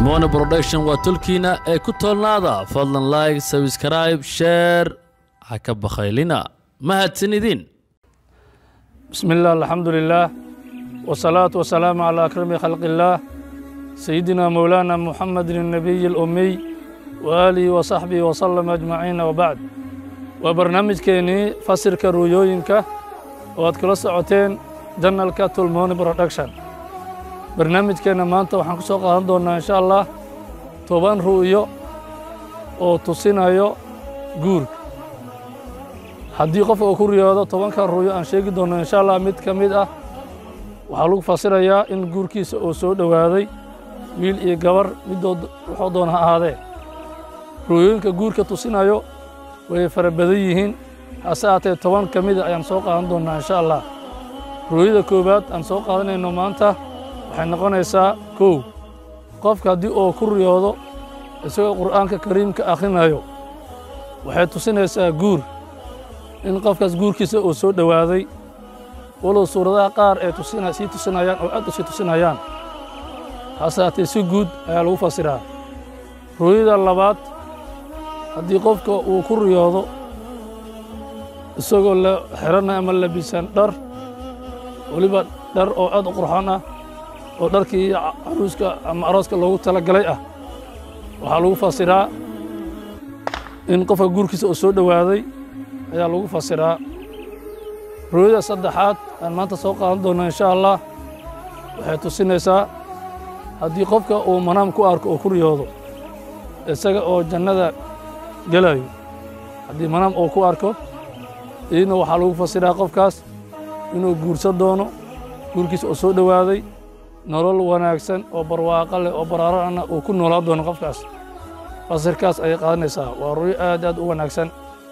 tilmoone production waa tolkiina ee ku toolnaada fadlan like sabscribe sheer ha ka bakhaylina mahadsanidin بسم الله الحمد لله والصلاة والسلام على أكرم خلق الله سيدنا مولانا محمد النبي الأمي وآله وصحبه وسلم أجمعين وبعد وبرنامج كيني فسر كرويوينك واد كلا سعوتين جنالك تلمون برودكشن برنامج كينا مانتا وحان كسو قادن دونا إن شاء الله توبان رؤيو oo tusinayo guurka haddii qof uu ku riyoodo tobankan ruuyo aan sheegi doonno insha allah mid ka mid ah waxaa lagu fasirayaa in guurkiisa uu soo dhowaaday wiil iyo gabar midood wuxuu doona ha ahaadee ruuyooyinka guurka tusinayo way fara badan yihiin hase haatee toban ka mida ayaan soo qaadan doonnaa insha allah ruuyada koowaad aan soo qaadanayno maanta waxay noqonaysaa kow qofka haddii uu ku riyoodo isagoo qur'aanka kariimka akhrinayo waxay tusinaysaa guur in qofkaas guurkiisa uu soo dhowaaday walow suuradaha qaar ee tusina sii tusinayaan oo aad u sii tusinayaan hase haatee si guud ayaa lagu fasiraa rooyada labaad haddii qofka uu ku riyoodo isagoo la xiranay ama labisan dhar weliba dhar oo aad u qurxoon ah oo dharkii caruuska ama arooska loogu talagalay ah waxaa lagu fasiraa in qofka guurkiisa uu soo dhowaaday ayaa lagu fasiraa rooyada saddexaad aan maanta soo qaadan doonno insha allah waxay tusinaysaa haddii qofka uu manaam ku arko oo ku riyoodo isaga oo jannada gelayo haddii manaam uu ku arko idina waxaa lagu fasiraa qofkaas inuu guursan doono guurkiisa uu soo dhowaaday nolol wanaagsan oo barwaaqo leh oo baraarana uu ku noolaa doono qofkaas fasirkaas ayay qaadanaysaa waa rooyo aad aad u wanaagsan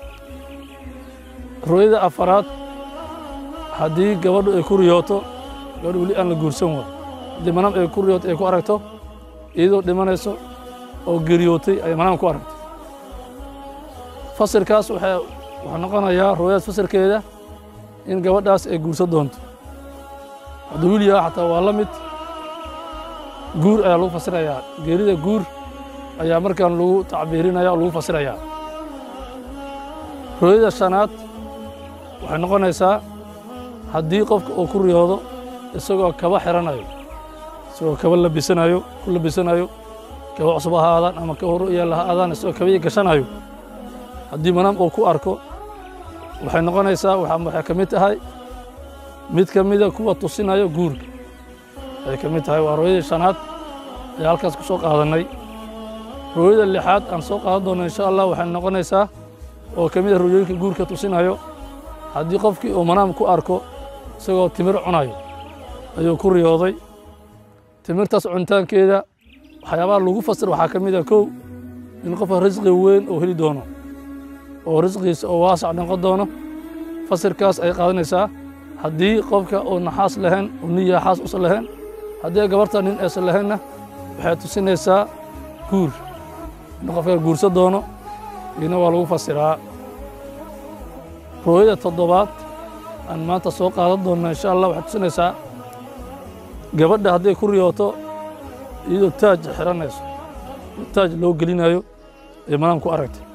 rooyada afaraad haddii gabadhu ay ku riyooto gabadhu weli aan la guursan waa haddii manaam ay ku riyooto ay ku aragto iyadoo dhimanayso oo geriyootay ay manaam ku aragto fasirkaas waxay wuxuu noqonayaa rooyadaas fasirkeeda in gabadhaas ay guursan doonto hadduu wiil yaha xataa waa la mid guur ayaa lagu fasirayaa geerida guur ayaa markaan lagu tacbiirinaya oo lagu fasirayaa rooyada shanaad waxay noqonaysaa haddii qofka uu ku riyoodo isagoo kaba xiranayo isagoo kaba labisanayo ku labisanayo kaba cusub ha aadaan ama kaba hor yaalla ha aadaan isagoo kabii gashanayo haddii manaam uu ku arko waxay noqonaysaa waxay ka mid tahay mid ka mida kuwa tusinayo guurka ay ka mid tahay waa rooyadii shanaad ayaa halkaas ku soo qaadannay rooyada lixaad aan soo qaadan doonno insha allah waxay noqonaysaa oo ka mid a rooyooyinka guurka tusinayo haddii qofkii uu manaam ku arko isagoo timir cunayo ayuu ku riyooday timirtaas cunitaankeeda waxyaabaha lagu fasir waxaa ka mid a kow in qofka risqi weyn uu heli doono oo risqiisa oo waasac noqon doono fasirkaas ay qaadanaysaa haddii qofka uu naxaas lahayn uu niya xaas usan lahayn haddii gabarta nin aysan lahaynna waxay tusinaysaa guur in qofka guursan doono iyona waa lagu fasiraa rooyada toddobaad aan maanta soo qaadan doonno insha allah waxay tusinaysaa gabadha hadday ku riyooto iyadoo taaj xiranayso taaj loo gelinayo ee manaam ku aragtay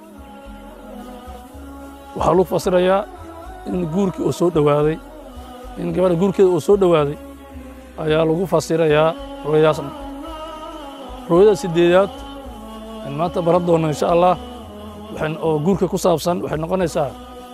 waxaa lagu fasirayaa in guurkii uu soo dhowaaday in gabadha guurkeeda uu soo dhowaaday ayaa lagu fasirayaa rooyadaasna rooyada siddeedaad aan maanta baran doonno insha allah oo guurka ku saabsan waxay noqonaysaa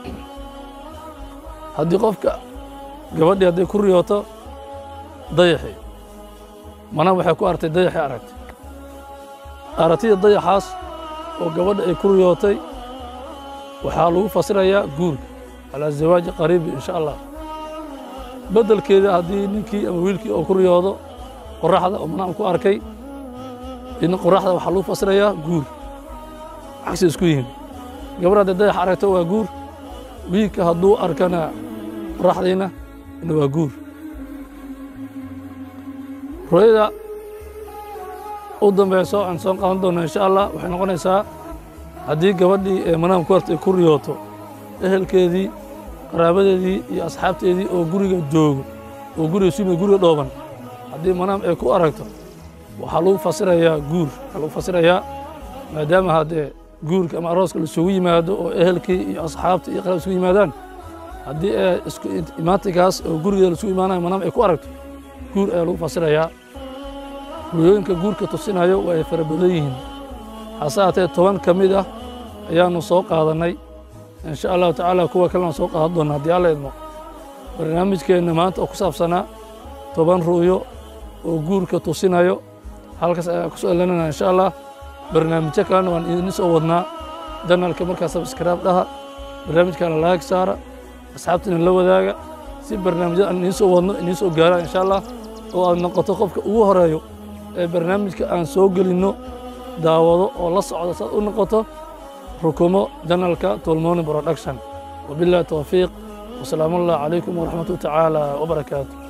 haddii qofka gabadhii hadday ku riyooto dayaxii manaam waxay ku aragtay dayaxii aragtay aragtida dayaxaas oo gabadha ay ku riyootay waxaa lagu fasirayaa guurka calaa zawaaji qariibi insha allah beddelkeeda haddii ninkii ama wiilkii oo ku riyoodo qoraxda oo manaam ku arkay in qoraxda waxaa lagu fasirayaa guur cagsi isku yihiin gabar hadday dayax aragto waa guur wiilka hadduu arkana qoraxdiina ina waa guur rooyada u dambayso aan soo qaadan doonno insha allah waxay noqonaysaa haddii gabadhii ee manaam ku hartay ku riyooto ehelkeedii qaraabadeedii iyo asxaabteedii oo guriga joogo oo guriga sumi guriga dhooban haddii manaam ay ku aragto waxaa lagu fasirayaa guur waxaa lagu fasirayaa maadaama haddee guurka ama arooska laisugu yimaado oo ehelkii iyo asxaabtii iyo qalab isugu yimaadaan haddii ee isku imaantinkaas oo gurigeeda laisugu imaanayo manam ay ku aragto guur ayaa lagu fasirayaa ruyooyinka guurka tusinayo waa ay fara badan yihiin hase haatee toban ka mid ah ayaanu soo qaadannay in sha allahu tacaala kuwa kalena soo qaadan doona haddii alla idmo barnaamijkeenna maanta oo ku saabsanaa toban ru'yo oo guurka tusinayo halkaas ayaan ku soo elanana insha allah barnaamijyo kalena waan idin soo wadnaa janalka markaa sabskraib dhaha barnaamijkana laag saara asxaabtina la wadaaga si barnaamijyada aan idiin soo wadno idiin soo gaaraan insha allah oo aad noqoto qofka ugu horeeyo ee barnaamijka aan soo gelinno daawado oo la socdo saad u noqoto rukumo janalka tolmoni production wabillahi towfiiq wasalaamu allah calaykum waraxmatu tacaala wabarakaatu